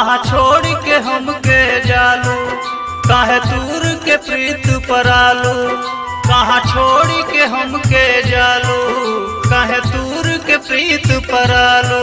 कहाँ छोड़ के हमके जालू काहे दूर के प्रीत परालू कहाँ छोड़ के हमके जालू काहे दूर के प्रीत परालू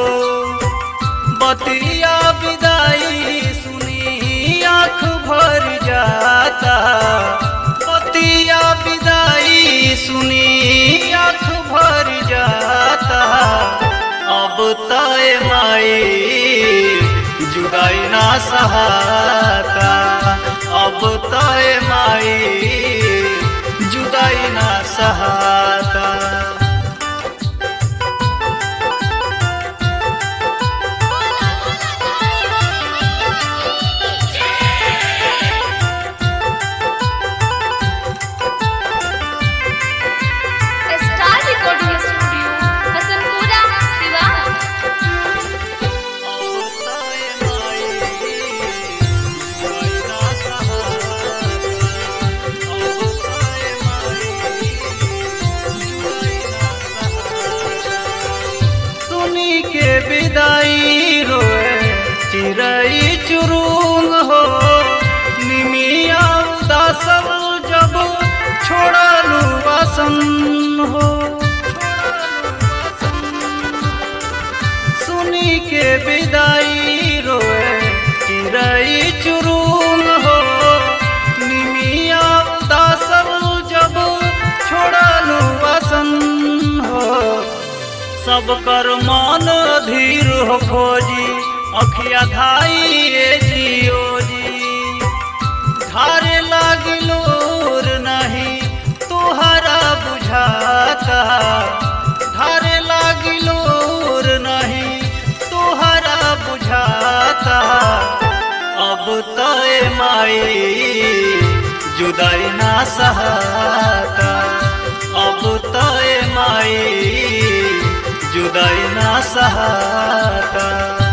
बतिया विदाई सुनी आँख भर जाता बतिया विदाई सुनी आँख भर जाता अब तय माई जुदाई ना सहाता अब तय माई जुदाई ना सहाता star recording studio Hasanpura Siwan सुनी के विदाई रोए चिरई चुरुंग हो निमिया उदासल जब छोड़लू वासन हो सुनी के विदाई रोए चिरई चुरुंग हो निमिया उदासल जब छोड़लू वासन हो सब कर मन अधीर हो खोजी अखिया धाई ए जियो जी धारे लागिलोर नहीं तुहरा बुझाता धारे लागिलोर नहीं तुहरा बुझाता अब तय माई जुदाई ना सहाता अब तय माई जुदाई ना सहाता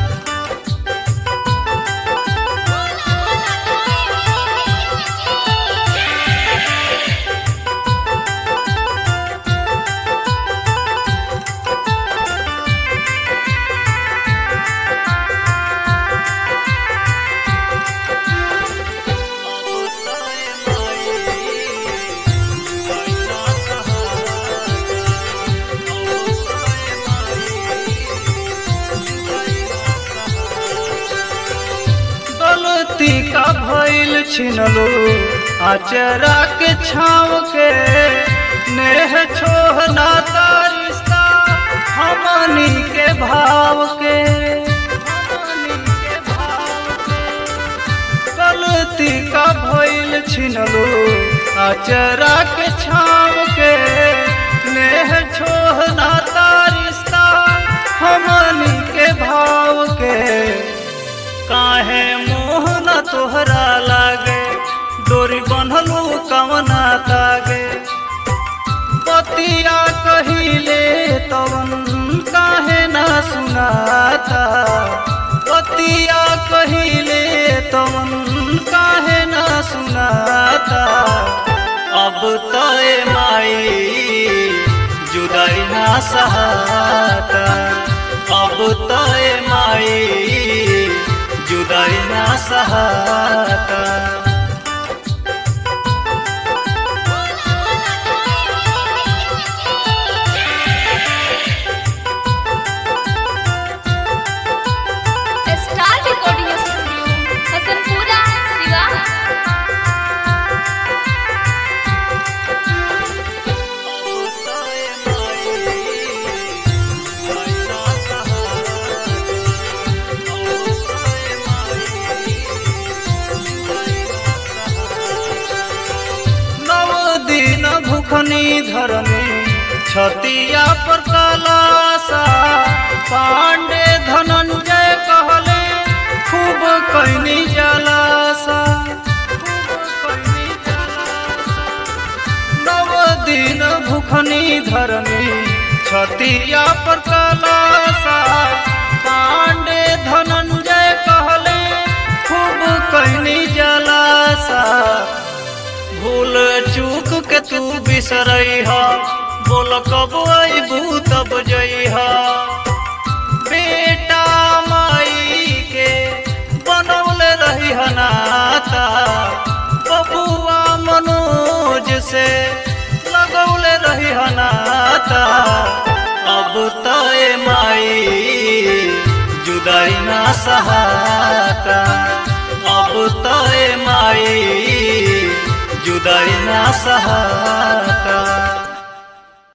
गलती का भइल छिनलो आचरा के छाव के नेह छोह नाता रिश्ता हमनी के भाव के हमनी के भाव के। गलती का भइल छिनलो आचरा के छाव के नेह छोह नाता रिश्ता हमनी के भाव के काहे मोह न तोहरा लागे डोरी बनलू कवना तागे बतिया कहिले तवन काहे न सुनाता बतिया कहिले तवन काहे न सुनाता अब तय माई जुदाई ना सहाता अब तय माई जुदाई ना सहाता star recording studio Hasanpura Siwan नव दिन भूखनी धरनी छतिया पर कलासा पांडे धनंजय कहले खूब कैनी जलासा खूब कैनी जलासा। नव दिन भूखनी धरनी छतिया पर कलासा पांडे धनंजय कहले खूब कैनी जलासा भूल चूक के तू बिसरैहा बोल कब अबू तब जइहा बेटा माई के बन से लगौले रही हनाता अब तय माई जुदाई ना सहाता अब तय माई जुदाई ना सहाता